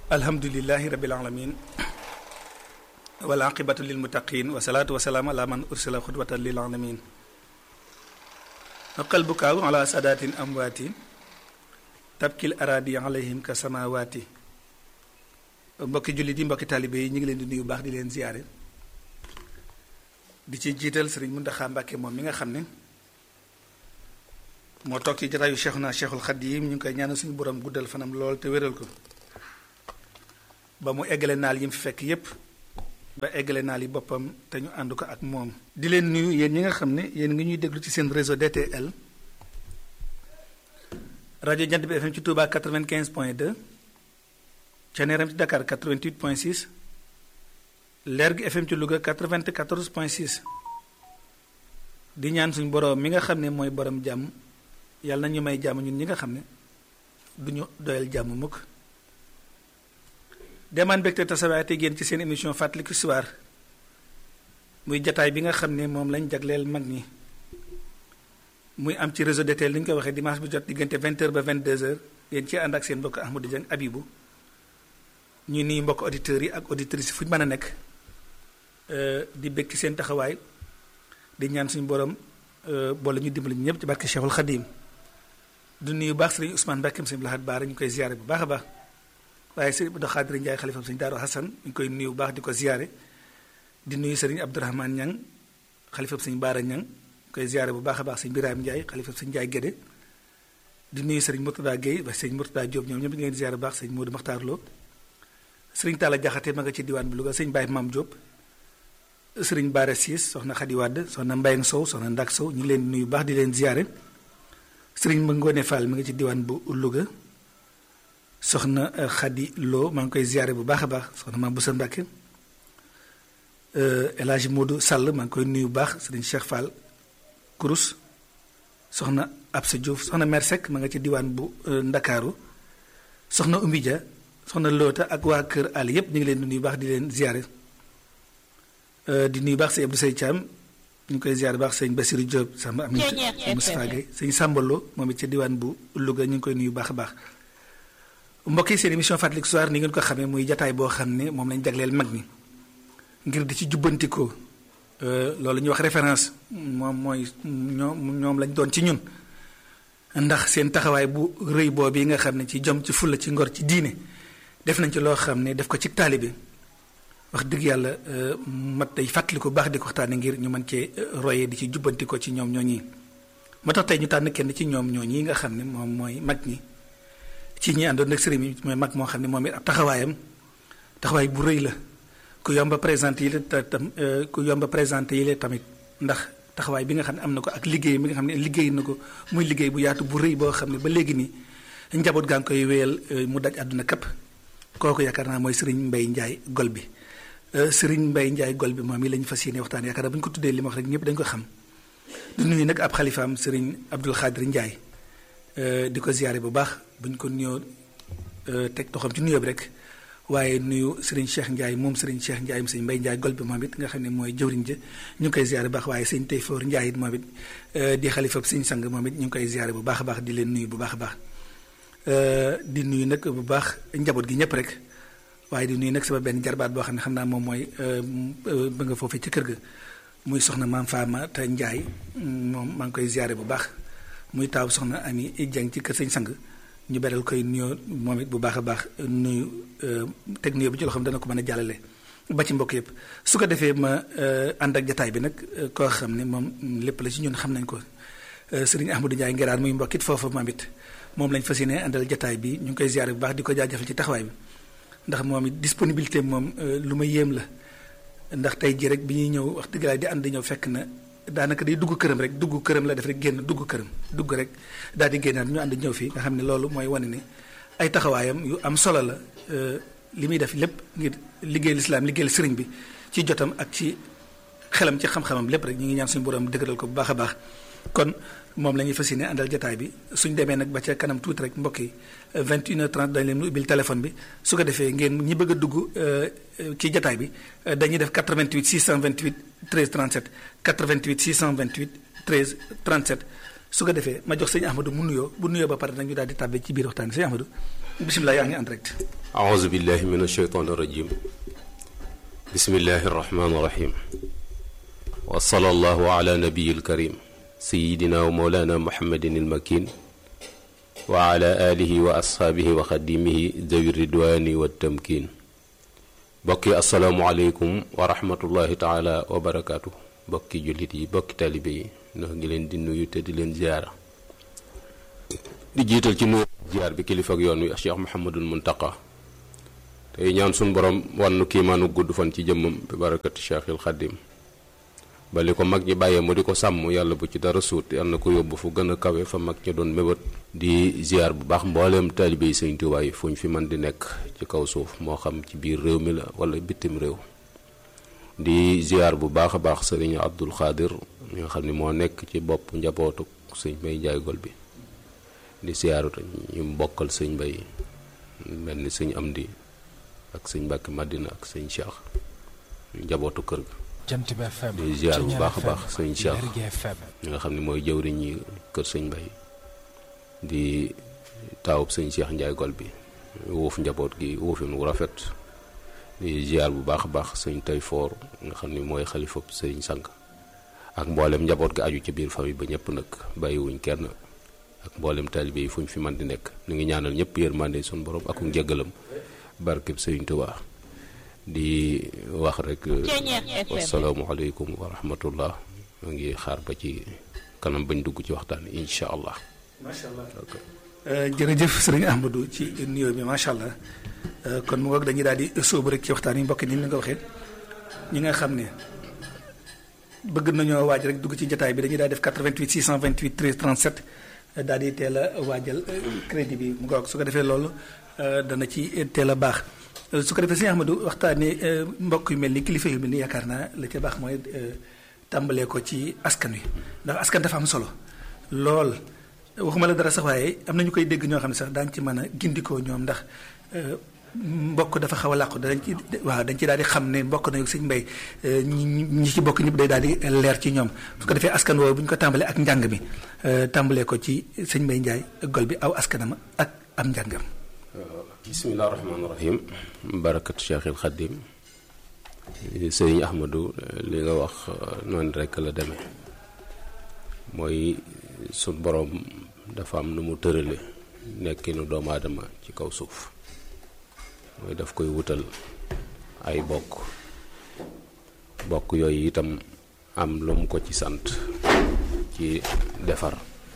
alhamdulilahi rabil alamin wal aqibatu lil muttaqin wa salaatu wa salaam ala man ursila xudwatan lil alamin qalbu kaaw ala sadatin amwaati tabkil aradi alayhim ka samawaati mbokki jullit yi mbokki taalibe yi ñu ngi leen di nuyu baax di leen ziyaare di ci jiital sëriñ Muntaxa Mbàkke moom mi nga xam ne moo toog ci jataayu Cheikhuna Cheikhul Xadim ñu ngi koy ñaanal suñu borom guddal fanam lool te wéral ko ba mu eggale naal yi mu fi fekk yépp ba eggale naal yi boppam te ñu ànd ko ak moom di leen nuyu yéen ñi nga xam ne yéen ngi ñuy déglu ci seen réseau DTL rajo Jant bi FM ci Touba 95 point 2 Thiéniere ci Dakar 88 point 6 Lergui FM ci Louga 94 point 6 di ñaan suñu borom mi nga xam ne mooy borom jàmm yàlla na ñu may jàmm ñun ñi nga xam ne du ñu doyal jàmm mukk demaan mbégte tasawaate génn ci seen émission fàttaliku histoire muy jataay bi nga xam ne moom lañ jagleel mag ñi muy am ci réseau DTL li ñu koy waxee dimanche bu jot diggante 20h ba 22h yéen ci ànd ak seen mbokk Ahmadou Dieng Abibou ñu nii mbokk auditeurs yi ak auditrices yi fu ñu mën a nekk di bég ci seen taxawaay di ñaan suñu borom boole ñu dimbali ñëpp ci barke Cheikhul Khadim du nuyu baax sëriñ Ousmane Mbacke sëriñ Lahad Baara ñu koy ziare bu baax a baax waaye sëriñ Abdou Khadir Ndiaye xalifam sëriñ Daaru Hassan ñu koy nuyu bu baax di ko ziare di nuyu sëriñ Abdourahmane Niang xalifam sëriñ Baara Niang ñu koy ziare bu baax a baax sëriñ Birahim Ndiaye xalifam sëriñ Ndiaye Guédé di nuyu sëriñ Mourtada Guèye ba sëriñ Mourtada Diop ñoom ñëpp ñu leen ziare bu baax sëriñ Modou Makhtar Lo sëriñ Talla Jaxate ma nga ci diwaan bi Louga sëriñ Baye Mam Diop sëriñ Baara Siis soxna Xadi Wàdd soxna Mbayang Sow soxna Ndak Sow ñu ngi leen nuyu baax di leen ziare sëriñ ma Ngoone Fall mi nga ci diwaan bu Louga soxna Xadi Lo maa ngi koy ziare bu baax a baax soxna Maam Busa Mbàkke El Hadj Modou Sall maa ngi koy nuyu bu baax sëriñ Cheikh Fall Kurus soxna Absa Diouf soxna Mer Seck ma nga ci diwaan bu Ndakaaru soxna Oumy Dia soxna Loota ak waa kër àll yépp ñu ngi leen di nuyu baax di leen ziare di nuyu baax sëñ Abdou Sey Thiam ñu ngi koy ziare baax sëñ Bassirou Diop sama am Moustapha Gueye sëñ Sambalo moom it ca diwaan bu Louga ñu ngi koy nuyu baax a baax mbokk yi seen émission fàttaliku histoire ni ngeen ko xamee muy jataay boo xam ne moom lañ jagleel mag ñi ngir di ci jubbantikoo loolu ñuy wax référence moom mooy ñoom ñoom lañ doon ci ñun ndax seen taxawaay bu rëy boobu yi nga xam ne ci jom ci fulla ci ngor ci diine def nañ ci loo xam ne def ko ci taalibe wax dëgg yàlla mat day fàttali ko baax di ko waxtaane ngir ñu mën cee royee di ci jubbanti ko ci ñoom ñooñi moo tax tey ñu tànn kenn ci ñoom ñooñi nga xam ne moom mooy mag ñi ci ñi àndoon ak sëriñ bi mooy mag moo xam ne moom it ab taxawaayam taxawaay bu rëy la ku yomba présenté yi la tam ku yomba présenté yi la tamit ndax taxawaay bi nga xam ne am na ko ak liggéey bi nga xam ne liggéey na ko muy liggéey bu yaatu bu rëy boo xam ne ba léegi nii njaboot gaa ngi koy wéyal mu daj àdduna kapp kooku yaakaar naa mooy sëriñ Mbay Njaay gol bi sëriñ Mbay Njaay gol bi moom yi lañu fas yéene waxtaan yaakaar naa bu ñu ko tuddee li ma wax rek ñëpp dañ ko xam du nuyu nag ab xalifaam sëriñ Abdul Xaadir Njaay di ko ziyaare bu baax bu ñu ko nuyoo teg toxam ci nuyoo bi rek waaye nuyu sëriñ Cheikh Njaay moom sëriñ Cheikh Njaay mu sëriñ Mbay Njaay gol bi moom it nga xam ne mooy jëwriñ ja ñu ngi koy ziyaare bu baax waaye sëriñ Tayfoor Njaay it moom it di xalifab sëriñ sang moom it ñu ngi koy ziyaare bu baax a baax di leen nuyu bu baax a baax di nuyu nag bu baax njaboot gi ñëpp rek waaye di nuyu nag sama benn jarbaat boo xam ne xam naa moom mooy ba nga foofee ci kër ga muy soxna maam Faama te Njaay moom maa ngi koy ziare bu baax muy taaw soxna Ami Jeng ci kër sëñ sang ñu beral koy nuyoo moom it bu baax a baax nuyu teg nuyoo bi ci loo xam dana ko mën a jàllale ba ci mbokk yëpp su ko defee ma ànd ak jataay bi nag koo xam ne moom lépp la ci ñun xam nañ ko sëriñ Ahmadou Ndiaye ngeraar muy mbokkit foofu moom it moom lañ fas yéene àndal jataay bi ñu ngi koy ziare bu baax di ko jaajëfal ci taxawaay bi ndax moom it disponibilité moom lu ma yéem la ndax tey jii rek bi ñuy ñëw wax dëgg laa di ànd ñëw fekk na daanaka day dugg këram rek dugg këram la def rek génn dugg këram dugg rek daal di génnaat ñu ànd ñëw fii nga xam ne loolu mooy wane ne ay taxawaayam yu am solo la li muy def lépp ngir liggéey lislaam liggéeyal sëriñ bi ci jotam ak ci xelam ci xam-xamam lépp rek ñu ngi ñaan suñu borom dëgëral ko bu baax a baax kon moom la ñuy fas yéene àndal jataay bi suñ demee nag ba ca kanam tuuti rek mbokk yi 21h30 dañ leen ubbil téléphone bi su ko defee ngeen ñi bëgg a dugg ci jataay bi dañuy def 88 628 13 37 88 628 13 37 su ko defee ma jox sëñ Ahmadou mu nuyoo bu nuyoo ba pare nag ñu daal di tàbbee ci biir waxtaan sëñ Ahmadou bisimilah yaa ngi en direct. أعوذ بالله من الشيطان الرجيم بسم الله الرحمن الرحيم وصلى الله على نبي الكريم سيدنا ومولانا محمد المكين وعلى آله وأصحابه وخديمه ذوي الردوان والتمكين بقي السلام عليكم ورحمة الله تعالى وبركاته بقي جلتي بقي تالبي نهجي لين دي نيو تدي لين زيارة di jiital ci nuyu ziar bi kilifa ak yoon wi Cheikh Mouhamadul Muntaqa tey ñaan suñ borom wannu kiimaanu gudd fan ci jëmmam bi barakati Cheikhil Xaddim ba li ko mag ñi bàyyee mu di ko sàmm yàlla bu ci dara suut yàlla na ko yóbbu fu gën a kawe fa mag ñi doon mébét di ziar bu baax mbooleem taalibe yi Sëñ Tuubaa yi fu ñu fi mën di nekk ci kaw suuf moo xam ci biir réew mi la wala bitim réew di ziar bu baax a baax sëriñ Abdul Xaadir mi nga xam ne moo nekk ci bopp njabootu sëñ Mbay Njaay Gol bi di siyaaru ñu bokkal sëñ Mbay mel ni sëñ Amdi ak sëñ Mbàkke Madina ak sëñ Cheikh ñu njabootu kër ga jant bi FM di ziar bu baax a baax sëñ Cheikh Lergui FM ñi nga xam ne mooy jëwriñ ñi kër sëñ Mbay di taawub sëñ Cheikh Njaay Gol bi wuuf njaboot gi wuufin wu rafet di ziar bu baax a baax sëñ Tayfoor nga xam ne mooy xalifa sëñ Sang ak mboolem njaboot gi aju ci biir famille ba ñëpp nag bàyyiwuñ kenn ak mboolem taalibe yi fu ñu fi man di nekk ñu ngi ñaanal ñëpp yërmande suñu borom ak njëggalam barkeb Sëriñ Tuubaa di wax rek wasalaamualeykum wa rahmatullah ma ngi xaar ba ci kanam bañ dugg ci waxtaan incha allah. macha allah jërëjëf sëriñ Ahmadou ci nuyoo bi macha allah kon mu ngoog dañuy daal di sóobu rek ci waxtaan yi mbokk ni nga waxee ñi nga xam ne bëgg nañoo waaj rek dugg ci jotaay bi dañuy daal def 88 628 13 37. daal di teel a waajal crédit bi mu ngoog su ko defee loolu dana ci teel a baax su ko defee sëñ Ahmadou waxtaanee mbokk yu mel ni kilifa yu mel ni yaakaar naa la ca baax mooy tàmbalee ko ci askan wi ndax askan dafa am solo lool waxuma la dara sax waaye am na ñu koy dégg ñoo xam ne sax daañu ci mën a gindikoo ñoom ndax mbokk dafa xaw a làqu dañ ci waaw dañ ci daal di xam ne mbokk na sëñ mbay ñi ñi ci bokk ñëpp day daal di leer ci ñoom su ko defee askan woowu bu ñu ko tàmbalee ak njàng mi tàmbalee ko ci sëñ mbay njaay gol bi aw askanama ak am njàngam bisimilah rahmaani rahim barakatu cheikhil xaddim sëriñ ahmadou li nga wax noonu rekk la demee mooy suñ boroom dafa am nu mu tërale nekkinu doomu aadama ci kaw suuf mooy daf koy wutal ay bokk bokk yooyu itam am lu mu ko ci sant ci defar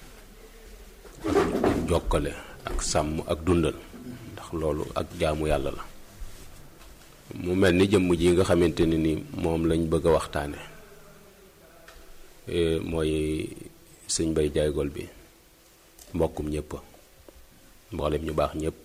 ak jokkale ak sàmm ak dundal ndax loolu ak jaamu yàlla la mu mel ni jëmm ji nga xamante ne ni moom lañ bëgg a waxtaane mooy sëñ Mbay Jaay Gol bi mbokkum ñëpp mboolem ñu baax ñëpp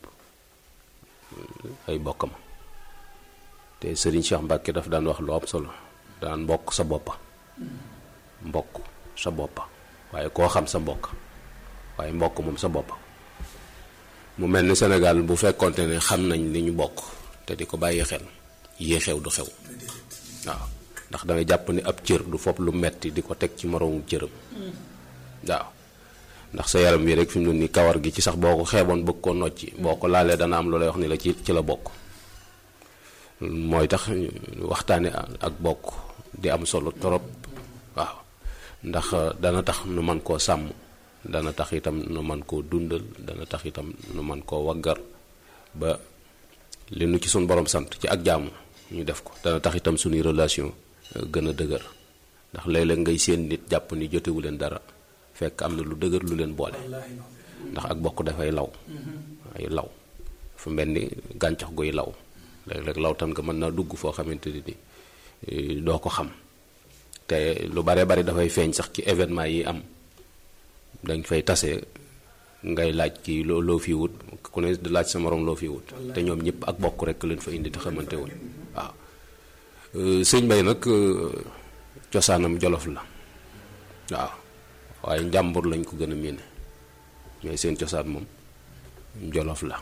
ay bokkam te sëriñ Cheikh Mbàkke daf daan wax lu am solo daan mbokk sa boppa mbokk sa boppa waaye koo xam sa mbokk waaye mbokk moom sa boppa mu mel ni Sénégal bu fekkonte ne xam nañ li ñu bokk te di ko bàyyi xel yii xew du xew waaw ndax dangay jàpp ni ab cër du fopp lu metti di ko teg ci moroomu cëram waaw ndax sa yaram wi rek fi mu ne nii kawar gi ci sax boo ko xeeboon bëgg koo nocci boo ko laalee dana am lu lay wax ni la ci ci la bokk mooy tax waxtaane ak bokk di am solo torop waaw ndax dana tax nu man koo sàmm dana tax itam nu man koo dundal dana tax itam nu man koo waggar ba li nu ci suñ borom sant ci ak jaamu ñu def ko dana tax itam suñuy relation gën a dëgër ndax léeg-léeg ngay seen nit jàpp ni jotewu leen dara fekk am na lu dëgër lu leen boole ndax ak bokk dafay law ay law fu mel ni gàncax guy law léeg-léeg lawtan nga mën naa dugg foo xamante ni doo ko xam te lu bare bari dafay feeñ sax ci événement yi am dañ fay tase ngay laaj kii loo loo fi wut ku ne di laaj sa morom loo fi wut te ñoom ñëpp ak bokk rek leen fa indi te xamante woon waaw sëñ Mbay nag cosaanam jolof la waaw waaye njàmbur lañ ko gën a miine mais seen cosaan moom jolof la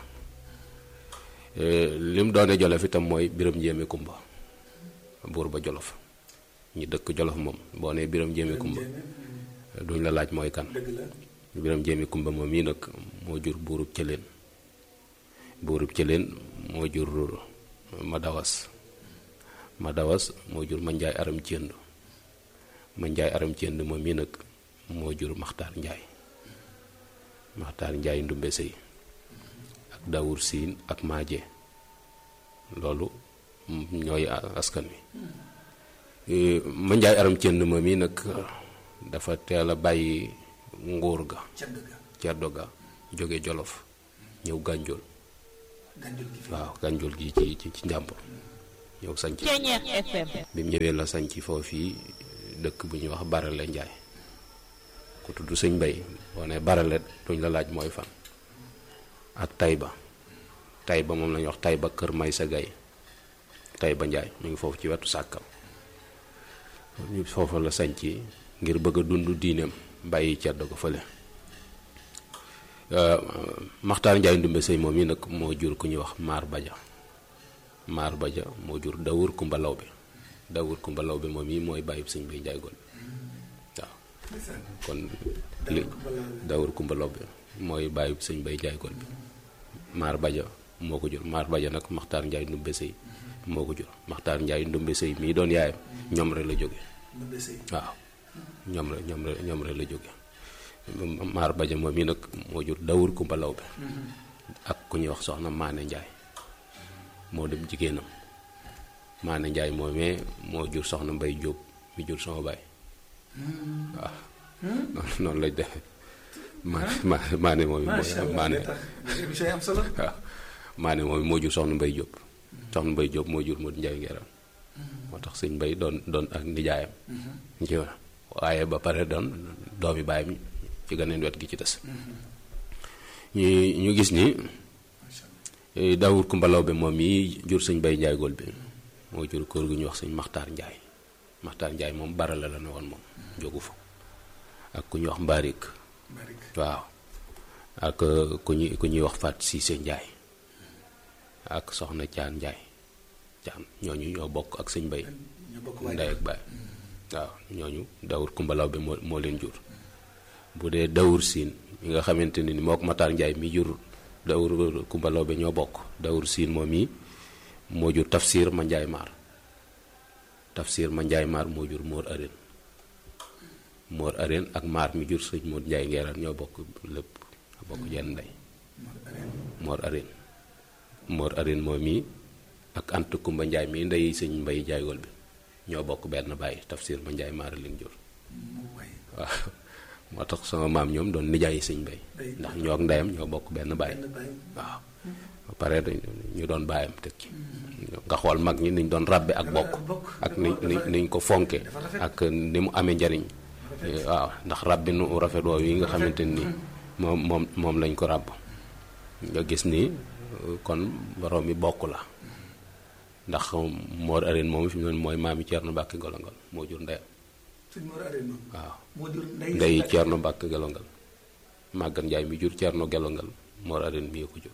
li mu doone jolof itam mooy biram njéeme kumba buur ba jolof ñi dëkk jolof moom boo nee biram njéeme kumba duñ la laaj mooy kan biram njéeme kumba moom yi nag moo jur buurub cëleen buurub cëleen moo jur ma dawas ma dawas moo jur ma njaay aram cënd ma njaay aram cënd moom mii nag moo jur maxtaar njaay maxtaar njaay ndumbe sëy ak dawur siin ak maaje loolu ñooy askan wi ma njaay aram cënd moom mii nag dafa teel a bàyyi nguur ga ceddo ga jóge jolof ñëw gànjool waaw gànjool gi ci ci ci njàmbur ñëw sanc bi mu ñëwee la sanc foofii dëkk bu ñuy wax barale njaay ku tudd sëñ mbay boo ne barale duñ la laaj mooy fan ak tayba tayba moom la ñuy wax tayba kër may sa gay tayba njaay mu ngi foofu ci wetu sàkkal foofu la sanc ngir bëgg a dund diineem bàyyi cedd ko fële maxtaar njaay ndumbe sëy moom yi nag moo jur ku ñuy wax maar baja maar baja moo jur dawur kumba law bi dawur kumba law bi moom yi mooy bàyyib sëñ bay njaay gol waaw kon li dawur kumba law bi mooy bàyyib sëñ bay njaay gol bi maar baja moo ko jur maar baja nag maxtaar njaay ndumbe sëy moo ko jur maxtaar njaay ndumbe sëy mii doon yaayam ñoom rek la jóge waaw ñoom rek ñoom rek ñoom rek la jóge maar baja moom yi nag moo jur dawur kumba law bi ak ku ñuy wax soxna maane njaay moo dem jigéenam maane njaay moomee moo jur soxna mbay jóob mi jur sama baay waaw noonu noonu lañ defe maane maane moom mooy maane waaw maane moom moo jur soxna mbay jóob soxna mbay jóob moo jur Modou njaay ngeeram moo tax sëñ mbay doon doon ak nijaayam ci waaye ba pare doon doomi baay mi ci ganeen wet gi ci des ñu ñu gis ni daawur kumbalaw bi moom yi jur sëñ bay njaay gol bi moo jur kër gu ñuy wax sëñ maxtaar njaay maxtaar njaay moom barala la ne woon moom jógu fa ak ku ñuy wax mbaarik waaw ak ku ñuy ku ñuy wax faat siise njaay ak soxna caan njaay caan ñooñu ñoo bokk ak sëñ bay ndey ak baay waaw ñooñu dawur kumbalaw bi moo moo leen jur bu dee dawur siin mi nga xamante ni moo ko Matar Njaay mi jur dawur kumbalaw bi ñoo bokk dawur siin moom yi moo jur tafsir ma njaay maar tafsir ma njaay maar moo jur móor areen móor areen ak maar mi jur sëñ móor njaay ngeeraan ñoo bokk lépp bokk jenn ndey móor areen móor areen moom yi ak ant kumba njaay mi ndey sëñ mbay jaaygool bi ñoo bokk benn bàyyi tafsir ma njaay maar leen jur waaw moo tax sama maam ñoom doon nijaay sëñ bay ndax ñoo ak ndeyam ñoo bokk benn bàyyi waaw ba pare ñu doon bàyyam teg ci nga xool mag ñi niñ doon ràbbe ak bokk ak ni ni niñ ko fonke ak ni mu amee njariñ waaw ndax ràbbi nu rafet woow yi nga xamante ni moom moom moom lañ ko ràbb nga gis ni kon borom mi bokk la ndax Mor Arène moom fi mu ne mooy maami Thierno Mbacke Golongal moo jur ndeyam waaw ndey Thierno Mbacke Golongal Maguette Ndiaye mi jur Thierno Golongal Mor Arène mii ko jur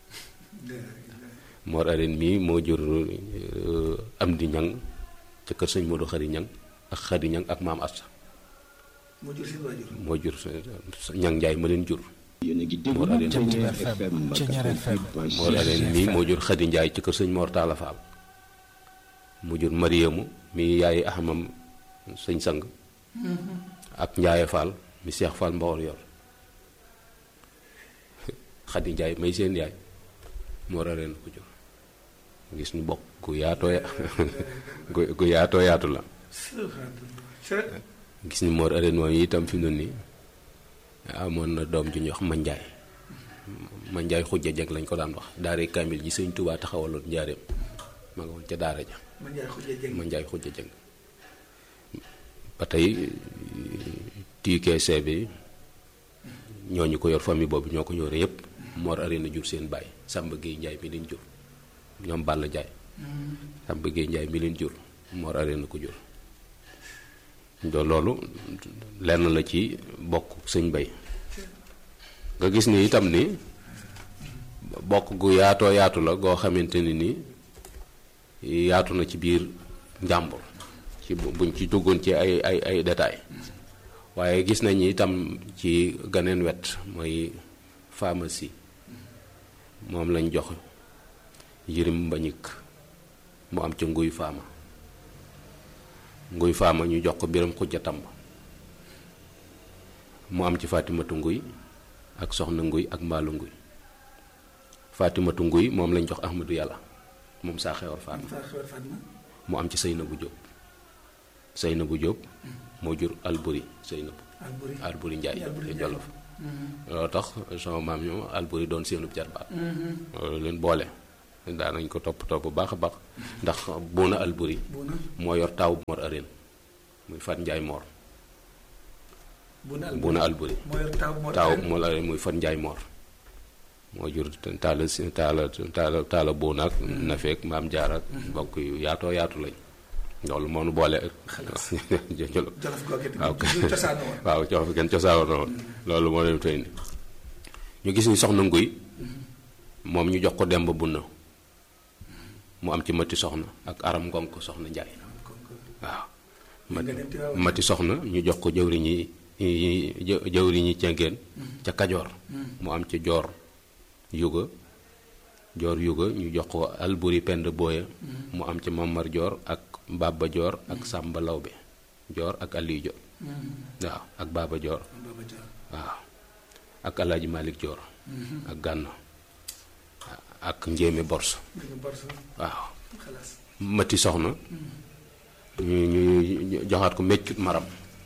Mor Arène mii moo jur Amdi Ñang ca kër sëñ Modou Xari Ñang ak Xari Ñang ak maam Asta moo jur seen waajur moo jur Ñang Ndiaye ma leen jur Mor Arène mii moo jur Xadi Ndiaye ci kër sëñ Mor Talla Fall mu jur Mariamu mi yaay axamam sëñ sang ak Njaaye Fall mi Seex Fall Mbawar yor Xadi Ndiaye may seen yaay Mor Arène ko jur gis ñu bokk gu yaatoo ya gu yaatoo yaatu la gis ni Mor Arène moom itam fi mu ne nii amoon na doom ju ñuy wax Mandiaye Mandiaye xujja jeg lañ ko daan wax daare kaamil ji sëñ Tuubaa taxawaloon njaareem ma nga woon ca daara ja Mandiaye xujja jeg ba tey TKC bi ñooñu ko yor famille boobu ñoo ko yore yépp Mor Arène jur seen baay Samba Gueye Ndiaye mi leen jur ñoom Balla Ndiaye Samba Gueye Ndiaye mi leen jur Mor Arène ko jur do loolu lenn la ci bokk sëñ bay nga gis ni itam ni bokk gu yaatoo yaatu la goo xamante ni ni yaatu na ci biir njàmbur ci buñ ci duggoon ci ay ay ay détails waaye gis nañ itam ci ganeen wet mooy pharmacie moom lañ jox yirim mbañik mu am ca nguy faama nguy faama ñu jox ko biram xujja tàmb mu am ci fatimatu nguy ak soxna nguy ak mbaalu nguy fatimatu nguy moom lañ jox ahmadu yàlla moom saa xewar faatma saa xewar Fatma mu am ci Seynabu Jóob Seynabu Jóob moo jur alburi Seynabu Alburi alburi njaay Alburi te Njaay. jolof loolu tax sama maam ñoom alburi doon seenub jarbaat loolu leen boole daanañ ko toppatoo bu baax a baax ndax buuna alburi Buuna moo yor taawu Mor Areen muy Fat Njaay Mor Buuna Alburi buuna alburi moo yor taw moo taawu Mor Areen muy Fat Njaay Mor moo jur taala si taala taala taala buuna ak nafeek maam jaar ak mbokk yu yaatoo yaatu lañ loolu moo nu boole jolof jolof googu it waaw ñu cosaanoo woon waaw jox fi kenn cosaanoo woon loolu moo leen tey ni ñu gis ni soxna nguy moom ñu jox ko demb bunna mu am ci mati soxna ak aram ngonk soxna njaay waaw nga dem Tiwaawan. mati soxna ñu jox ko jëwriñ yi yi- jëwriñ yi cengeen ca kajoor mu am ci joor yuga joor yuga ñu jox ko alburi pend booya mu am ci mamar joor ak baba joor ak sàmba lawbe joor ak aliyu joor waaw ak baaba joor Baba Joor waaw ak alaaji malik joor ak gànn ak njéeme borso dañu borso waaw xalaas mati soxna ñu ñu ñu joxaat ko meccut maram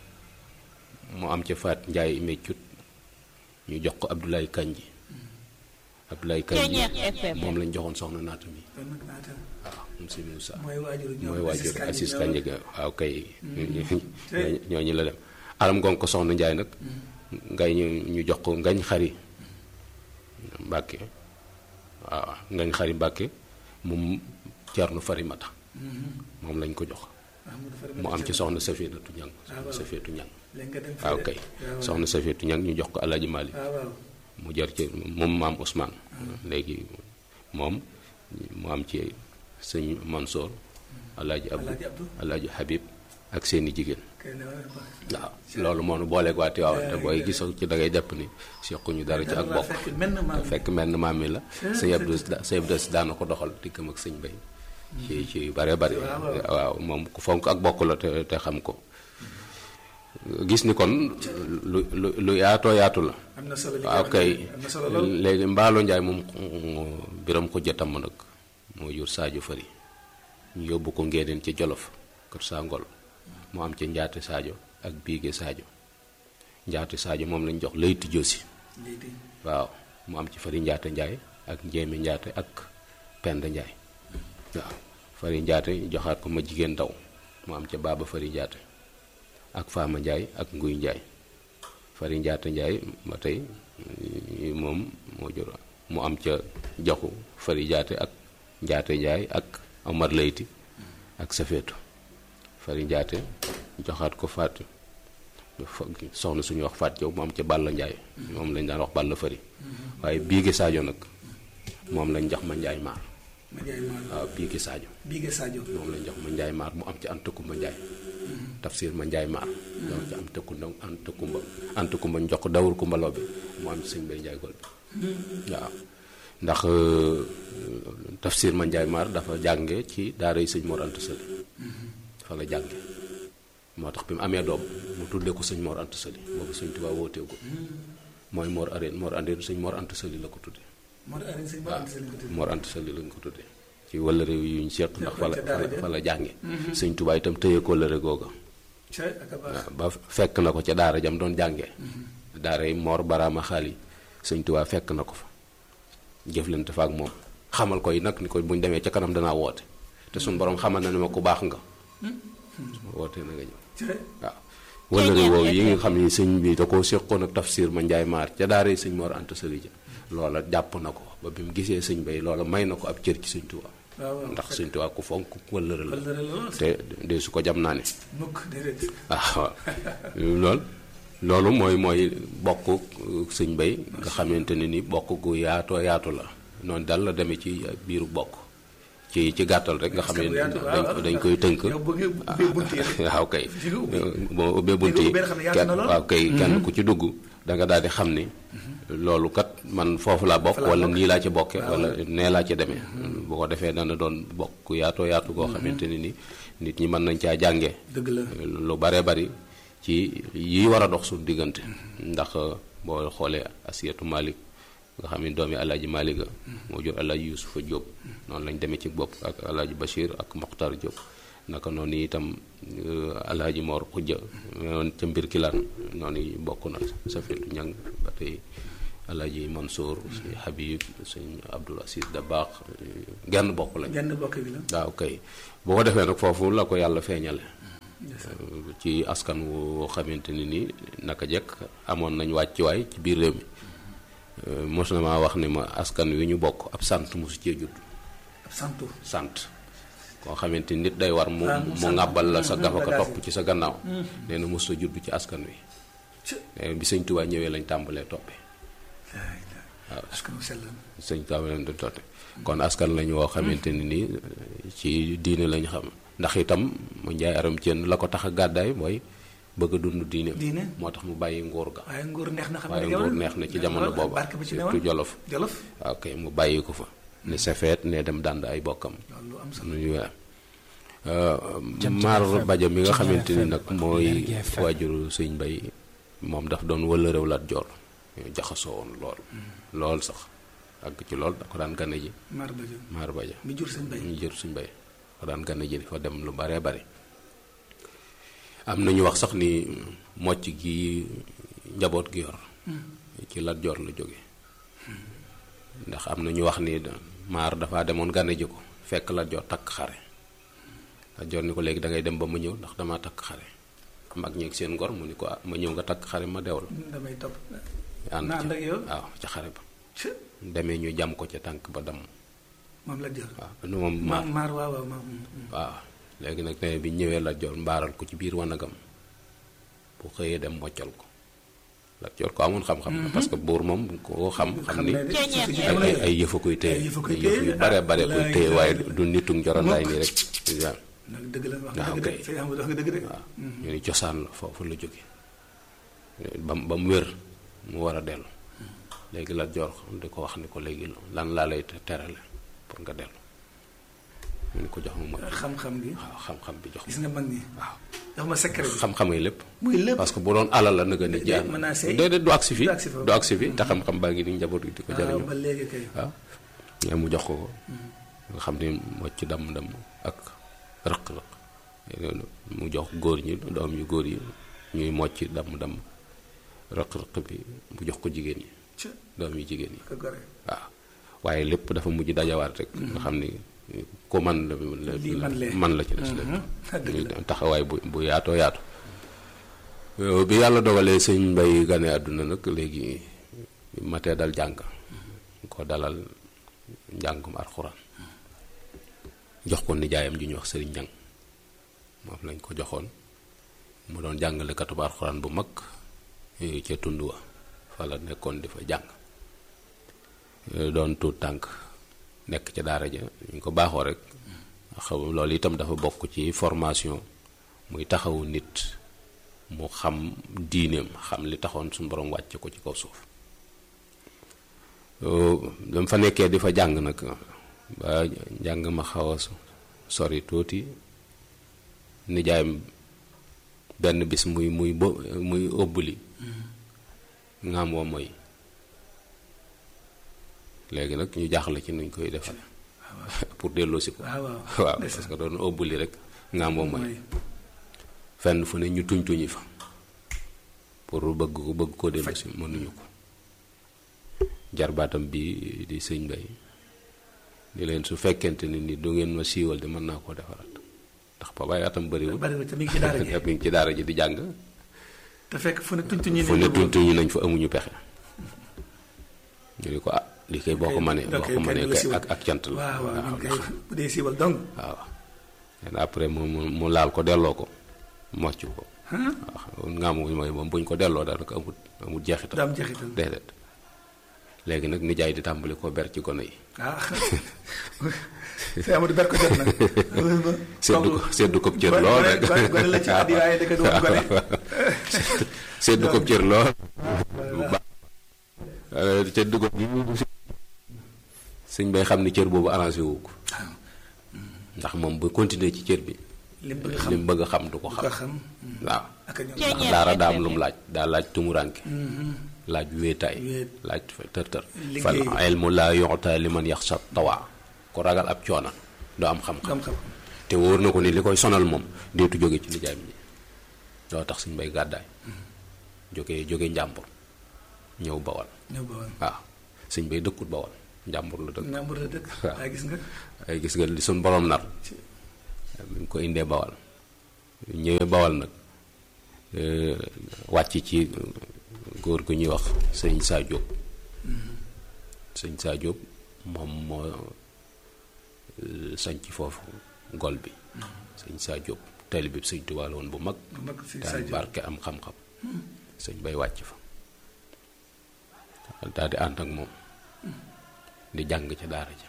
mu am ca faat njaay meccut ñu jox ko abdoulaye kanji abdoulaye kanji moom lañ joxoon soxna naata mi kon nag naata waaw moom si Moussa mooy waajur ñoom mooy waajur Kanji Assis ñoom. Kanji ga waaw kay ñooñu la dem alam gon ko soxna njaay nag ngay ñu ñu jox ko ngañ xari mbàkke waaw ngañ xari mbàkke moom ceerno farimata moom lañ ko jox Ahmadou Farimata mu am ci Thiam. soxna safiyatu ñang Ah, soxna waaw. safiyatu ñang léegi nga dem waaw fële. kay waaw soxna safiyatu ñang ñu jox ko alaaji Malik waaw waaw mu jar ci moom maam Ousmane léegi moom mu am ci sëñ Mansour alaaji Abdou Alaaji Abdou. alaaji Habib ak seeni jigéen kay ne war a baax. waaw loolu moo nu booleeg waa Tiwaawan te booy gisoo ci da ngay jàpp ni sequñu dara ci ak Dara bokk fekk menn maam fekk mel na maam mi la sëñ Abdou sëñ Abdou si daana ko doxal diggam ak sëñ Bay ci ci bare bare waaw moom ku fonk ak bokk la te te xam ko gis ni kon lu lu lu yaatoo yaatu la am na solo li nga waaw wax kay nii, am na solo lool léegi mbaalo njaay moom biram ko jëtam nag moo jur Sadio Fari ñu yóbbu ko ngeeneen ci Jolof kër saa ngol mu am ci njaate Sadio ak biige Sadio njaate Sadio moom lañ jox layti josi lii di waaw mu am ci fari njaate njaay ak njéeme njaate ak penda njaay waaw fari njaate joxaat ko ma jigéen ndaw mu am ca baaba fari njaate ak faama njaay ak nguy njaay fari njaate njaay ba tey eh, moom moo jur mu am ca joxu fari njaate ak njaate njaay ak omar layti ak safeetu fari njaate joxaat ko faat fa- soxna suñu wax faat jaw mu am ca bàll njaay moom lañ daan wax bàll fari waaye biige Sadio nag moom lañ jox ma njaay maar ma jaay maam waaw biige Sadio Biige Sadio moom lañ jox ma njaay maar mu am ca antakumba njaay tafsir ma njaay maar jox ca am tëkkumba antakumba antakumba ñu jox ko dawur kumba loo bi mu am ci sëñ bay njaay gol bi waaw ndax euh, tafsir ma njaay maar dafa jànge ci daara yi sëñ Mor Anta Sali fa la jànge moo tax bi mu amee doom mu tuddee ko sëñ Mor Anta Sali boobu sëñ Tuubaa wooteegu mooy Mor Areen Mor Areen sëñ Mor Anta Sali la ko tuddee moo tax Aline Sëñ Mor Anta Sali ko tudd Mor Anta Sali lañ ko tuddee ci wëllëre yu ñu seq ndax fa la ca daara ja. fa la jànge sëñ Tuubaa itam tëye ko lëre googa ca ak a baax ba fekk na ko ca daara jam doon jàngee daara yi Mor Baraama Xaali sëñ Tuubaa fekk na ko fa jëflante fa ak moom xamal ko yi nag ni ko buñ demee ca kanam danaa woote te suñ borom xamal na ne ma ku baax nga su ma wootee na nga ñëw ca waaw wëllëre woowu yi nga xam ni sëñ bi da koo séqoon ak tafsir ma njaay maar ca daara yi sëñ Mor Anta Sali ja loola jàpp na ko ba bi mu gisee sëñ bay loola may na ko ab cër ci sëñ Tuubaa waaw waaw ndax sëñ Tuubaa ku fonk wëllëre la wëllëre la lool te de su ko jam naa ne mukk déedéet waaw loolu loolu mooy mooy bokk sëñ bay nga xamante ne ni bokk gu yaatoo yaatu la noonu daal la demee ci biiru bokk ci ci gàttal rek nga xam ne yaatu, waaw, dañ waaw. dañ koy tënk yow bëgg nga ubbee bunt yi rek. waaw kay Fi nga ubbi. boo ubbee bunt Fi nga yi ubbee xam ne yaatu kenn na lool. waaw kay kenn ku ci dugg da nga daal di xam ni loolu kat man foofu laa bokk wala nii laa ci bokke wala nee laa ci demee bu ko defee dana doon bokk yaatoo yaatu goo xamante ni ni nit ñi mën nañ caa jànge dëgg la lu bare bari ci yi war a dox suñu diggante ndax boo xoolee asiyatu malik nga xam ne doomi alaaji malik a moo jur alaaji yusufa jóob noonu lañ demee ci bopp ak alaaji bachir ak moxtar jóob naka noonu itam alaaji mor xujja noonu ca mbir kilaan noonu bokk na safetu ñang ba tey alaaji mansour suñ habib suñ abdul asis da baax genn bokk lañ genn bokk bi la waaw kay boo ko defee nag foofu la ko yàlla feeñale ci askan wu xamante ni ni naka jekk amoon nañ wàccuwaay ci biir réew mi mos na maa wax ni ma askan wi ñu bokk ab sant mosu cee judd ab santu sant koo xamante ni nit day war mu mu ŋàbbal la sa gafa ko topp ci sa gannaaw nee na mos a judd ci askan wi bi sëñ Tuubaa ñëwee lañ tàmbalee toppee waaw askan wu sell sëñ Tuubaa leen di toppe kon askan lañu woo xamante ni nii ci diine lañ xam ndax itam mu njaay aram ceen la ko tax a gàddaay mooy bëgg a dund diine diine moo tax mu bàyyi nguur ga waaye nguur neex na xam waaye nguur neex na ci jamono booba barke bi ci surtout newoon jolof jolof waaw kay mu bàyyi ko fa ne safeet ne dem dànd ay bokkam loolu am solo nuñu waa maar baja mi nga xamante ni nag mooy waajuru sëñ mbay moom daf doon wëlërew lat joor jaxasoo woon lool lool sax ak ci lool da ko daan gane ji maar ba jëm maar baja mi jur sëñ bay ñu jër suñ bay ko daan gane ji di fa dem lu bare bare am na ñu wax sax ni mocc gi njaboot gi yor ci lat joor la jóge ndax am na ñu wax ni maar dafa demoon gane ji ko fekk lat joor takk xare lat joor ni ko léegi da ngay dem ba ma ñëw ndax dama takk xare mag ñeeg seen ngor mu ni ko ah ma ñëw nga takk xare ma dew la damay topp ànd na ànd ca ak yow waaw ca xare ba ci demee ñu jam ko ca tànk ba dam moom la jël waaw nu moom ma maar maar waaw waaw ma waaw léegi nag ne bi ñëwee Lat Joor mbaaral ko ci biir wanagam bu xëyee dem moccal ko Lat Joor ko amoon xam-xam la parce que buur moom koo xam xam ni ay ay ay yëfa koy téye Ay yëfa koy ay yëf yu téye, bare ah, bare koy laay téye laay. waaye du nituk njorandaay nii rek waaw nag dëgg la wax waaw, nga dëgg kay. de sëñ Amadou wax nga dëgg de waaw ñu ni cosaan la foofu la jóge ba mu ba mu wér mu war a dellu léegi Lat Joor di ko wax ni ko léegi lan laa lay terale pour nga dellu mu ni ko jox ma mocc xam-xam bi waaw xam-xam bi jox gis ma nga mag ñi waaw jox ma secret bi xam-xam yi lépp muy lépp parce que bu doon alal la na nga ni Day- jaar mën naa seey. déedéet du agsi fi Du agsi foofu. du agsi fi te xam-xam baa ngi ni njaboot gi di ko waaw jariñoo ba léegi kay waaw mais mu jox ko ko nga xam ne mocc damm-damm ak rëq-rëq mu jox góor ñi doom yu góor yi ñuy mocc damm-damm rëq-rëq bi mu jox ko jigéen ñi ci doom yu jigéen yi ko gore waaw waaye lépp dafa mujj dajawaat rek nga xam ni ku man la Lii man lee. man la ci des lépp dëgg la muy taxawaay bu bu yaatoo yaatu Euh, bi yàlla dogalee sëñ mbay gane àdduna nag léegi matee dal jàng ko dalal njàngum alxuraan jox ko nijaayam ju ñuy wax sëriñ njàng moom lañ ko joxoon mu doon jàngale katub alxuraan bu mag eh, ca tund wa fa la nekkoon di fa jàng Eh, doon tuut tànk nekk ca daara ja ñu ko baaxoo rek xaw loolu itam dafa bokk ci formation muy taxawu nit mu xam diineem xam li taxoon suñu borom wàcce ko ci kaw suuf dama fa nekkee di fa jàng nag ba njàng ma xaw a sori tuuti nijaayam benn bis muy muy bo muy ëbbali ngaam woo mooy léegi nag ñu jaaxle ci nuñ koy defal pour delloosi ko waaw waaw waaw parce que doon ëbbali rek ngaam woo mooy fenn fu ne ñu tuñ tuñi fa pour bëgg ko bëgg koo delloosi mënuñu ko jarbaatam bi di sëñ bay ni leen su fekkente ni ni du ngeen ma siiwal de mën naa koo defaraat ndax babaay atam bëriwul bariwul te mi ngi ci daara ji mi ngi ci daara ji di jàng te fekk fu ne tuñ tuñ fu ne tuñ tuñi nañ fa amuñu pexe ñu ni ko ah li koy boo ko mënee boo ko mënee kay ak ak cant la waaw waaw ñun kay bu dee siiwal donc waaw len après mu mu mu laal ko delloo ko mocc ko waaw nga mu mooy moom buñ ko delloo daanaka amut amut jeexital du am jeexital déedéet léegi nag nijaay di tàmbali ko ber ci gone yi ah sëñ Amadou ber ko jot na seddu ko seddu ko cër lool rek gone la ci addi waaye da ko doon gone seddu ko cër lool ca dugub bi sëñ bay xam ni cër boobu arrangé wu ko waaw ndax moom bu continuer ci cër bi li mu bëgg xam li mu bëgg a xam du ko ko xam xam waaw ak a ñoom ndax daara daa am lu mu laaj daa laaj tumuranke laaj wéetaay Wéet. laaj fa tër tër Liggéey. fal ilmu laa yu'ta liman yaxsha tawaa ku ragal ab coona doo am xam-xam xam-xam te wóor na ko ni li koy sonal moom deetu jóge ci nijaay mi doo tax suñ bay gàddaay jóge jóge njàmbur ñëw bawal ñëw ba woon waaw suñ bay dëkkut bawal njàmbur la dëkk Njàmbur la dëkk waaw. waaye gis nga ay gis nga li suñ borom nar mi ngi ko indee bawal ñëwee bawal nag euh, wàcc ci góor gu ñuy wax sëñ Saa Jóob sëñ Saa Jóob moom moo euh, sañc foofu gol bi sëñ Saa Jóob tali bi sëñ Tuubaa la woon bu mag bu mag si daan Sadio barke am xam-xam sëñ bay wàcc fa daal di ànd ak moom di jàng ca daara ja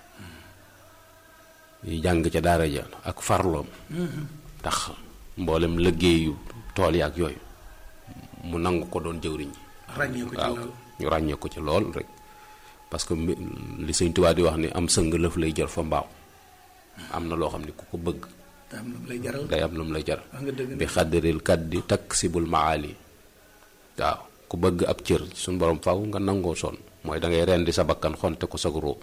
di jàng ca daara ja ak farloom tax mboolem liggéeyu tool yi ak yooyu mu nangu ko doon jëwriñ ji ràññee ko ci waaw loolu ñu ràññee ko ci lool rek parce que mbi- li sëñ Tuubaa di wax ni am sëng lëf lay jër fa mbaaw am na loo xam ne ku ko bëgg te am na lu lay jaral day am lu mu lay jar wax nga dëgg bi xaddaril kat di taksibul maali waaw ku bëgg ab cër suñu borom faw nga nangoo sonn mooy da ngay rendi sa bakkan xonte ko sag róob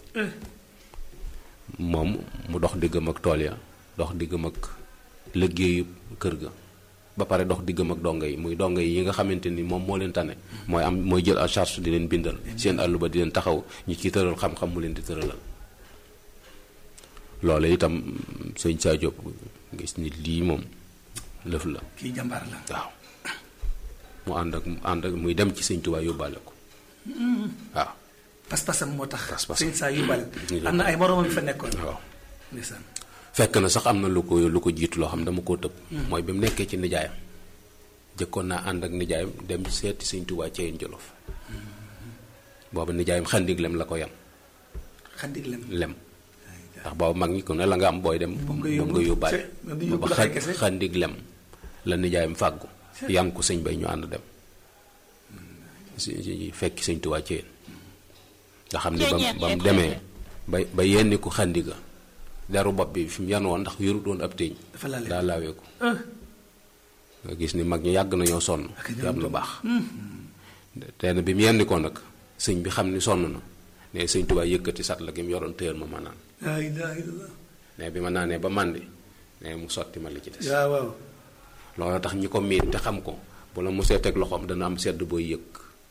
moom mu dox diggam ak tool ya dox diggam ak liggéeyu kër ga ba pare dox diggam ak donga yi muy donga yi yi nga xamante ni moom moo leen tane mooy am mooy jël en charge di leen bindal seen àllu ba di leen taxaw ñi ci tëral xam-xam mu leen di tëralal loolu itam sëñ Saa Jóob gis ni lii moom lëf la kii jàmbaar la waaw mu ànd ak ànd ak muy dem ci sëñ Tuubaa yóbbaale ko waaw pas-pasam moo tax Pas-pasam. sëñ saa yóbbal Ñu am na ay moromam yu fa nekkoon waaw ndeysaan fekk na sax am na lu ko lu ko jiitu loo xam dama koo tëb mooy bi mu nekkee ci nijaayam jëkkoon naa ànd ak nijaayam dem seeti sëñ Tuubaa Ceyeen Jolof booba nijaayam xandig lem la ko yan xaddig lem lem ndax booba mag ñi ko ne la nga am booy dem Moom nga moom yóbbu. nga yóbbaale Ce- nga di yóbbu booba dafay xan- kese. xandig lem la nijaayam fàggu yan ko sëñ bay ñu ànd dem si si- fekki sëñ Tuubaa Ceyeen nga xam ni ba mu ba mu demee ba ba yenni ko xandiga deru bopp bi fi mu yan woon ndax yorut woon ab téeñ dafa laale daa laawee ko ah nga gis ni mag ñi yàgg nañoo sonn Ak ci ñoom am lu tam. baax te bi mu yenni ko nag sëñ bi xam ni sonn na ne sëñ Tuubaa yëkkati sat la gi mu yoroon téyal ma ma naan laa ilaaha illallah ne bi ma naanee ba màndi ne mu sotti ma li ci des waaw waaw loolu tax ñi ko miin te xam ko bu la mu see teg loxoom dana am sedd booy yëg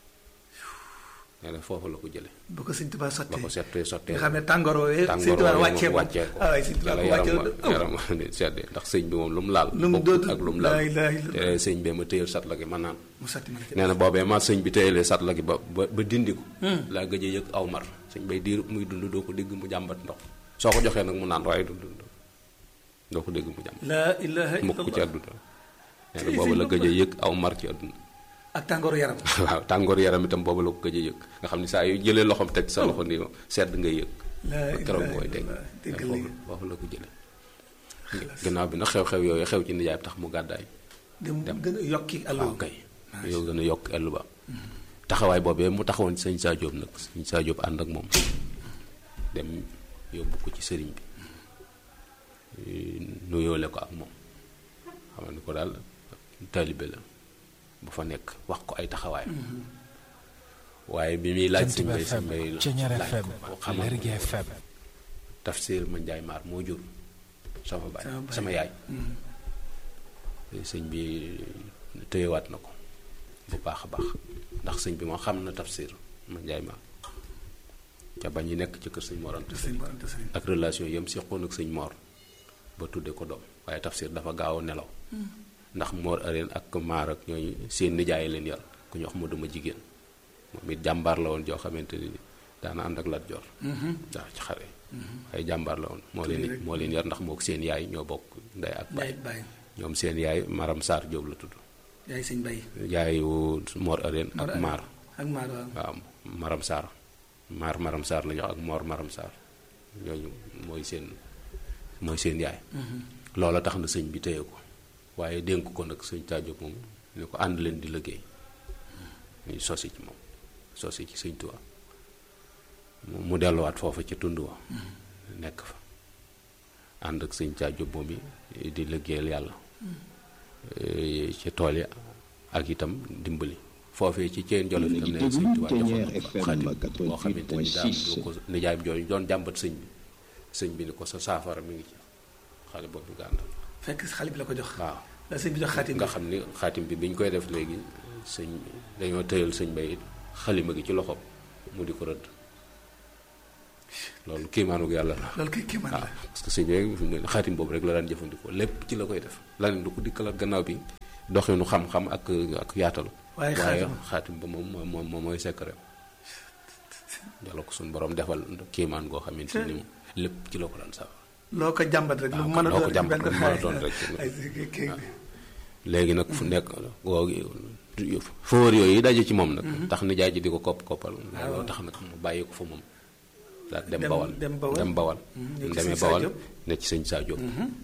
nee na foofu la ko jële ba ko sëñ Tuubaa ba sottee ko settee sottee nga xam ne tàngoor woowee sëñ tàngoor Tuubaa woowu wàccee moom ko wàccee ko ah waaye sëñ Tuubaa yàlla ko wàccee yaram ko yaram di seddee ndax sëñ bi moom lu mu laal Lu mu bokkut doon- ak lu mu laa laal ilaaha illallah. te sëñ bee ma téyal sat la gi ma naan mu sotti ma ci nee na boobee ma sëñ bi téyelee sat la gi ba ba ba dindi ko laa gëj a yëg aw mar sëñ bay diir muy dund doo ko dégg mu jàmbat ndox soo ko joxee nag mu naan waaye du dund doo ko dégg mu jàmbat laa ilaaha mukk ci illallah àdduna nee na boobu la gëj a yëg aw mar ci àdduna ak tàngooru yaram waaw tàngoor yaram itam boobu la ko gëj a yëg nga xam ni saa yu jëlee loxoom teg sa loxo nii sedd ngay yëg laa ba keroog ilaaha mooy dégg illallah dégg foofu léegi foofu la ko jële gannaaw bi nag xew-xew yooyu xew ci nijaay tax mu gàddaay dem gën a yokki allo waaw kay yow gën a yokk ellu ba taxawaay boobee mu taxawoon sëñ Saa Jóob nag sëñ Saa Jóob ànd ak moom dem yóbbu ko ci sëriñ bi nuyoole ko ak moom xam ni ko daal taalibe la bu fa nekk wax ko ay taxawaay waaye bi muy laaj sëñ bay sëñ bay Ceñeer laaj FM ko xamal Lergui ko FM tafsir ma njaay maar moo jur sama baay Sama baay. sama yaay sëñ bi téyewaat na ko bu baax a baax ndax sëñ bi moo xam na tafsir ma njaay maar ca bañ yi nekk ci kër sëñ Mor Anta sëñ Mor Anta Sali ak relation yam seqoon ak sëñ Mor ba tudde ko doom waaye tafsir dafa gaaw a nelaw ndax Mor areen ak maar ak ñooñu seen nijaay leen yar ku ñu wax mu dama jigéen moom it jàmbaar la woon joo xamante ni daana ànd ak Lat Joor waaw ci xare ay jàmbaar la woon moo leen rek. moo leen yar ndax moo seen yaay ñoo bokk ndey ak baay Baye Baye ñoom seen yaay Maram Sarr Jóob la tudd yaay sëñ Baye yaayu Mor areen Mor ak Areen. maar ak maar waaw waaw Maram Sarr maar Maram Sarr la ñu wax ak Mor Maram Sarr ñooñu mooy seen mooy seen yaay loola tax na sëñ bi téye ko waaye dénk ko nag sëñ Taajo moom ni ko ànd leen di liggéey ñu sosi ci moom sosi ci sëñ Tuubaa mu delluwaat foofa ci tund wa nekk fa ànd ak sëñ Caa Jóob moom yi di liggéeyal yàlla ci tool yi ak itam dimbali foofee ci ceen jolof itam ne sëñ Tuubaa defoon na fa xadim boo xamante ni daam lu ko nijaayam jooju doon jàmbat sëñ bi sëñ bi ni ko sa saafara mi ngi ci xale boobu nga àndal fekk xale bi la ko jox waaw la sëñ bi jox xaatim nga xam ni xaatim bi bi ñu koy def léegi sëñ dañoo tëyal sëñ bay xalima gi ci loxoom mu di ko rëdd loolu kiimaanug yàlla la loolu kay kéemaan waaw la parce que sëñ bi fi mu ne xaatim boobu rek la daan jëfandikoo lépp ci la koy def laneen du ko dikkalaat gannaaw bi doxinu xam-xam ak ak yaatal waaye waaye xaatim xaatim ba moom moom moom mooy secret yàlla ko suñu borom defal kiimaan goo xamante ni moom lépp ci la ko daan saafara loo ko jàmbat rek lu waaw mën a loo ko doon jàmbat benn lu mën a doon rek. ay kii kii léegi nag fu nekk googu fóor yooyu daje ci moom nag tax nijaay ji di ko kopp koppal loolu tax nag mu bàyyi ko fa moom daal dem Dem- bawal dem Bawal. dem bawal Mhm, mu nekk ci demee sëñ Saa bawal Diop. ne ci sëñ Saa Diop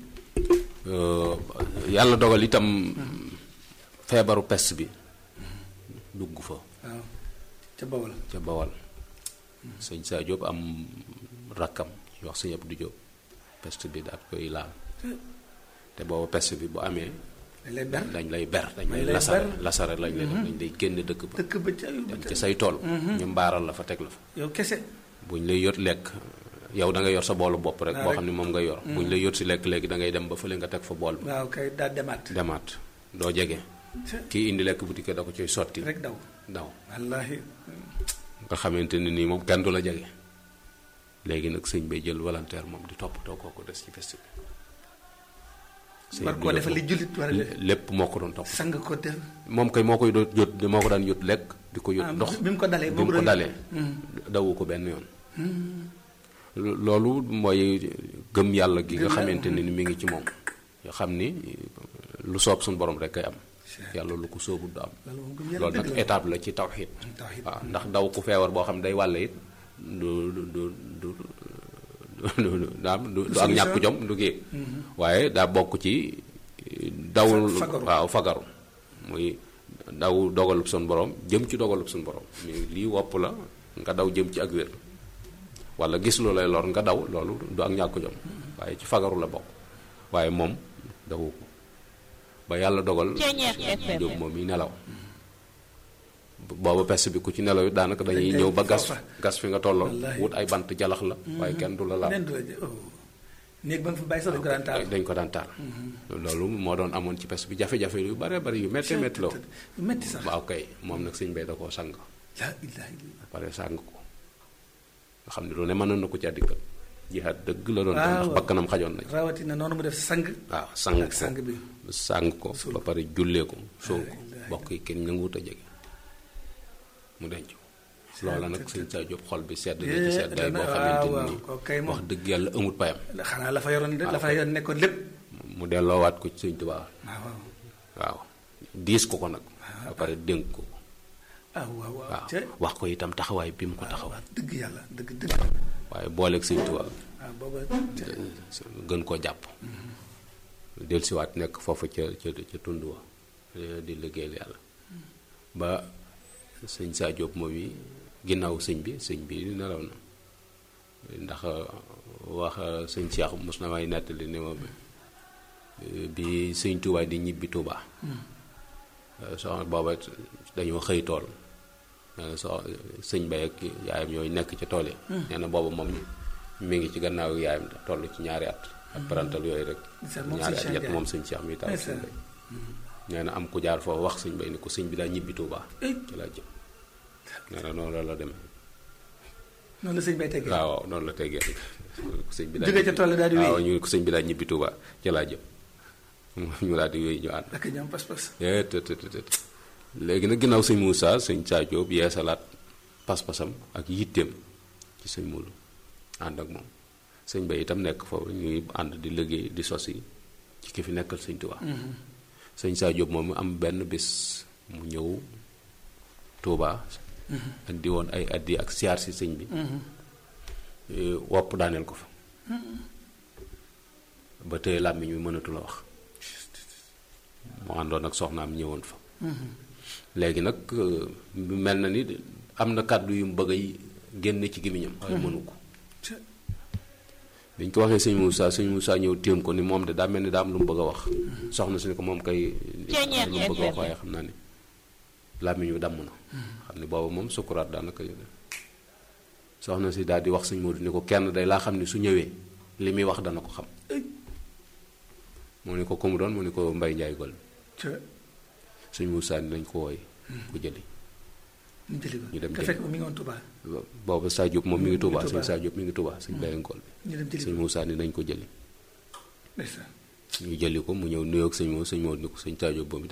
yàlla dogal itam feebaru pest bi dugg fa waaw ca bawal ca bawal sëñ Saa Diop am rakkam ñu wax sëñ Abdou Diop peste bi daal koy laal te booba peste bi bu amee dañ lay ber dañ lay ber dañ Dañ lay lay lasare ber. lasare lañ lay def dañ lay génn dëkk ba dëkk ba ca dem ci say tool ñu mbaaral la fa teg la fa yow kese buñ lay yot lekk yow da nga yor sa boolu bopp rek Ah, boo rek. xam ne moom nga yor buñ lay yot si lekk léegi da ngay dem ba fële nga teg fa bool bi waaw kay daa demaat demaat doo jege ca kii indi lekk bu dikkee da ko coy sotti rek daw daw wallaahi nga xamante ne nii moom kenn du la jege léegi nag sëñ bay jël volontaire moom di toppatoo kooku des ci festi bi sëñ war bi koo la defal li jullit war a def lépp moo ko doon topp sang ko def moom kay moo koy doon yót moo ko daan yót lekk di ko yót ah, ndox bi mu ko dalee bi boobu mu ko doon- dalee dawu ko benn yoon loolu mooy gëm yàlla gi nga Gëm yàlla, xamante ne ni mi ngi ci moom nga xam ni lu soob suñu borom rek kay am Cheikh. yàlla lu ko soobul du am loolu moom gëm yàlla loolu nag dëgg la étape la ci tawxiid tawxiid. waaw ndax daw ku feebar boo xam ne day wàlle it du du du du du du daam du du ak ñàkk jom du kii waaye daa bokk ci daw Fa- fagaru. waaw fagaru muy daw dogalub suñu borom jëm ci dogalub suñu borom mi lii wopp la nga daw jëm ci ak wér wala gis lu lay lor nga daw loolu du ak ñàkk jom waaye ci fagaru la bokk waaye moom dawu ko ba yàlla dogal Ceeñeex FM. jóob moom yi nelaw booba pest bi ku ci nelaw it daanaka dañuy Dañ ñëw ba koy gas foofa. gas fi nga tolloon Wallaahi. wut ay bant jalax la waaye kenn du la laal nen du la jë- oh. néeg ba nga fa bàyyi sax dañ ko daan taal dañ ko daan taal loolu moo doon amoon ci pest bi jafe-jafe yu bare bari yu métti métti la woon yu metti sax waaw kay moom nag sëñ bay da koo sang laa ilaaha illallah pare sang ko nga xam ne lu ne mënoon na ko ci àddikal jihaat dëgg la doon Waaw. ndax bakkanam xajoon na ci rawatina noonu mu def sang waaw sang ak sang ko bi sang ko ba pare jullee ko suul ko ilaaha bokk yi kenn nanguwut a jege mu denc ko loola nag sëñ Saa Jóob xol bi sedd na ci seddaay boo waaw, xamante waaw, ni kooku kay moom. wax dëgg yàlla amut payam xanaa la fa yoroon la fa yoroon nekkoon lépp mu delloowaat ko ci sëñ Tuubaa waaw waaw waaw diis ko ko nag ba pare dénk ko ko ah waaw waaw waaw ca wax ko itam taxawaay bi mu ko taxaw waaw dëgg yàlla dëgg dëgg waaye booleeg sëñ Tuubaa waaw booba ca gën koo jàpp dellusiwaat nekk foofu ca ca ca tund wa eh, di liggéeyal yàlla ba sëñ Saa Jóob moom yi ginnaaw sëñ bi sëñ bi nelaw na ndax wax sëñ Cheikh mos na may nettali ne ma eh, bi sëñ Tuubaa di ñibbi Tuubaa soxna booba dañoo xëy tool nee na so sëñ bay ak yaayam yooyu nekk ci tool yi nee na booba moom mi ngi ci gannaaw yaayam da toll ci ñaari at ak parental yooyu rek Ndeysaan, moom ñaari sëñ at Cheikh ñett Ndiaye. moom sëñ Cheikh mi taw sëñ Ndeysaan. bay nee na am ku jaar foofu wax sëñ bay ni ko sëñ bi daa ñibbi Tuubaa Eh. ci laa jëm nee na noonu la la demee noonu la sëñ bay teggee waaw waaw noonu la teggee ko sëñ bi daa Jóge ca ñibbi- tool yi daal di wéy. waaw ñu ne ko sëñ bi daa ñibbi Tuubaa ci laa jëm ñu daal di wéy ñu ànd ak ñoom pas-pas eh të të të të. léegi nag ginnaaw sëñ Moussa sëñ Saa Jóob yeesalaat pas-pasam ak yitteem ci sëñ Moulu ànd ak moom sëñ Bay itam nekk foofu ñuy ànd di liggéey di sosi ci ki fi nekkal sëñ Tuubaa sëñ Saa Jóob moom am benn bis mu ñëw Tuubaa andi woon ay addi ak siyaar si sëñ bi eh, wopp daaneel ko fa ba tey làmmiñ mi mënatu la wax mu àndoon ak soxnaam ñëwoon fa léegi nag euh, mel na ni am na kàddu yu mu bëgg a génn ci gémmiñam waaye mënu ko ca biñ ko waxee sëñ Moussa sëñ Moussa ñëw téem ko ni moom de daa mel ni daa am lu mu bëgg a wax soxna si ni ko moom kay am na lu mu bëgg a wax waaye xam naa ni làmmiñ wi damm na xam ni boobu moom sukuraat daanaka soxna si daal di wax sëñ Modou ni ko kenn day laa xam ni su ñëwee li muy wax dana ko xam mu ni ko ko mu doon mu ni ko Mbay Njaay gol ca sëñ Moussa ni nañ ko wooy ku jëli ñu jëli ko ñu dem te jëli fekk mi ngi woon Touba boobu Sa Diop moom mi ngi Touba Touba. sëñ Sa Diop mi ngi Touba sëñ Baye Ngol ñu dem bi jëli sëñ ko Moussa ni nañ ko jëli ndeysaan ñu jëli ko mu ñëw nuyoog sëñ Mo sëñ Mo ni ko sëñ Sa Diop boobu